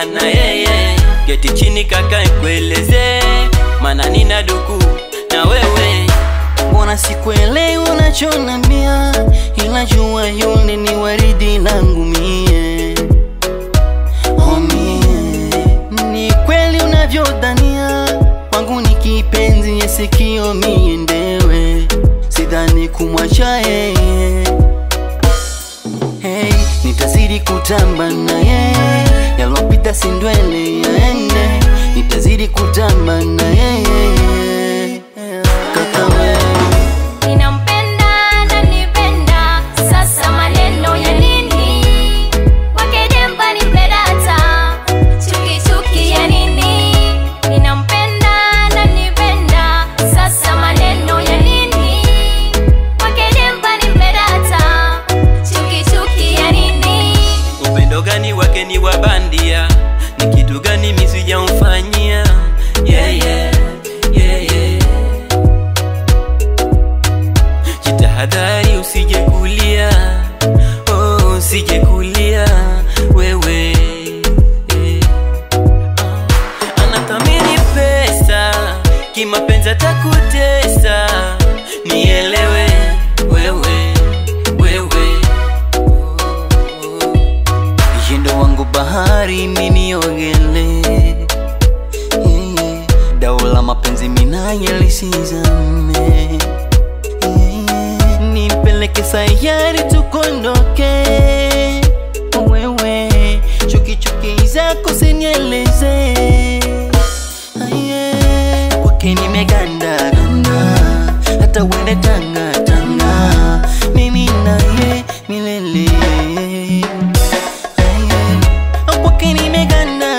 na yeye geti chini kaka nikueleze mana nina duku na wewe mbona sikuelewi unachonambia ila jua yule ni waridi langu mie oh mie ni kweli unavyodhania wangu ni kipenzi yesikio mie ndewe sidhani kumwacha yeye hey, nitazidi kutamba na yeye yalopita sindwele yaende nitazidi kutamba na yeye kaka wewe Ninampenda ananipenda, sasa maneno ya nini? Wakijemba nimpedata, chuki chuki ya nini? Ninampenda ananipenda, sasa maneno ya nini? Wakijemba nimpedata, chuki chuki ya nini? upendo gani wake ni wa bandia ni kitu gani misijamfanyia yeah, yeah, yeah, yeah. jitahadhari usije kulia oh, usije kulia wewe eh. Ah, anathamini pesa kimapenzi atakutesa nielewe wewe wewe Yendo wangu bahari miniogele yeah. Dau la mapenzi minaye lisizame yeah. Nimpeleke sayari tukondoke wewe chuki chuki zako sinieleze yeah. Kwake nimeganda ganda hata uende tanga tanga mimi naye milele kwake nimeganda